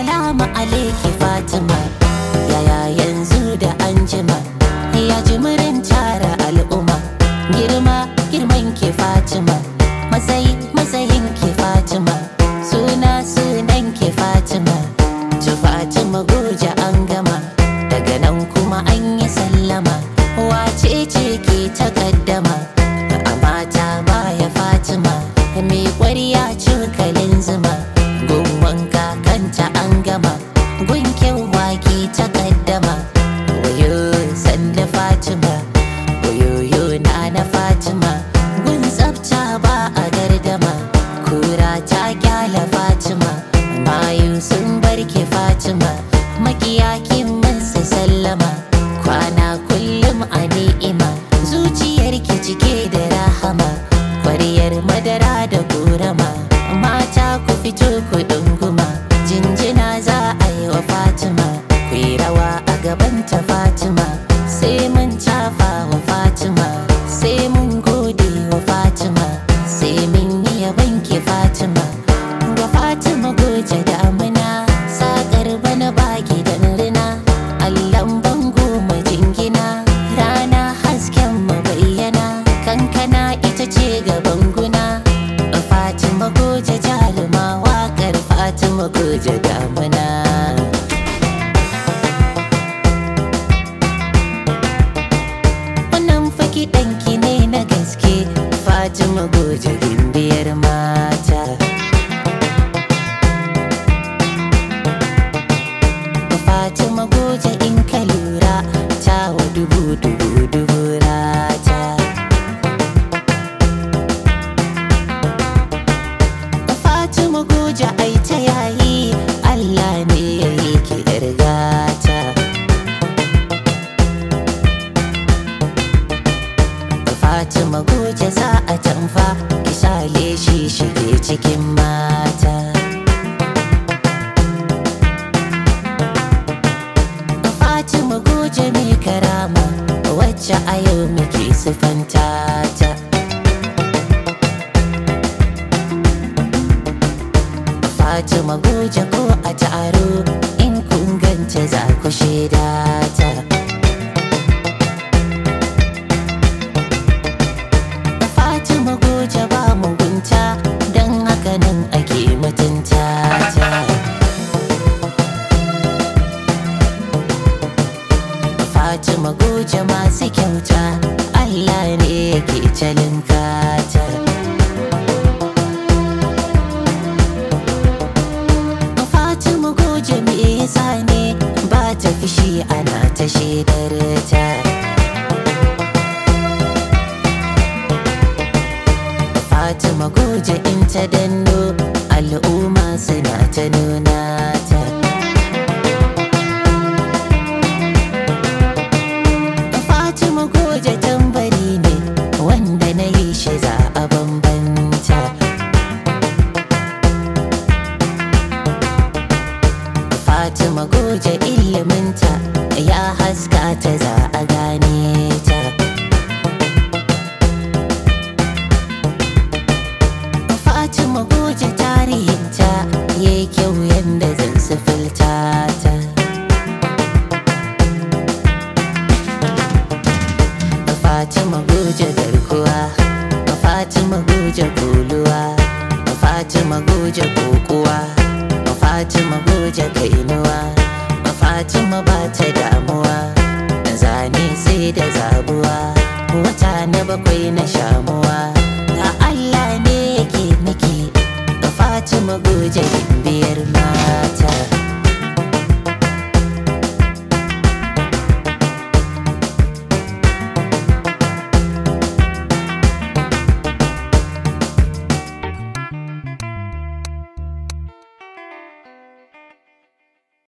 salamu alaiki fatima yaya yanzu da anjima ya jimirin tara al'umma girma girman ki fatima matsayi matsayin ki fatima suna sunan ki fatima tu fatima goja an gama daga nan kuma an yi sallama wace ce ke takaddama a mata baya fatima mai kwarya cokalin zuma gun wanka kanta an gama gun kyanwa ke takaddama wayo sanda fatima wayoyo na na fatima gun tsafta ba a gardama kura ta kyala fatima mayu sun barke fatima makiya kin masa sallama kwana kullum a ni'ima zuciyarki cike da rahama kwaryar madara da korama mata ku fito ku ɗunguma jinjina za a yi wa fatima ku yi rawa a gabanta fatima sai mun tafa wa fatima sai mun gode wa fatima sai mun yi yabanki fatima ga fatima goje damuna sakar bana baki da rina allan bango majingina rana hasken mu bayyana kankana ita ce gaban guna fatima goje jaruma wakar fatima goje damuna wannan faki ɗanki ne na gaske fatima goje gimbiyar mata fatima goje in ka lura ta wa dubu dubu dubu rata fatima goje ai ta yayi allah ne ya yi ki yar gata Fatima goje za a tamfa ki sale shi shige cikin mata Fatima goje mai karama wacce a yau muke sufanta ta Fatima goje ko a taro in kun ganta za ku shaida ta Fatima goje ba mugunta don haka nan ake mutunta ta. Fatima goje masu kyauta Allah ne yake calin kata. Fatima goje me yasa ne ba ta fishi ana ta shaidar ta. Fatima goje in ta danno al'umma suna ta nuna ta. Fatima goje tambari ne wanda na yi shi za a bambanta. Fatima goje iliminta ya haska ta za a gane ta. Fatima goje tarihinta ya yi kyau yadda zan sifilta ta. Fatima goje garkuwa, Fatima goje kuluwa, Fatima goje kokuwa, Fatima goje kainuwa, Fatima ba ta damuwa, zane sai da zabuwa, wata na bakwai na shamuwa, ga Allah ne yake miki, ga Fatima goje biyar mata.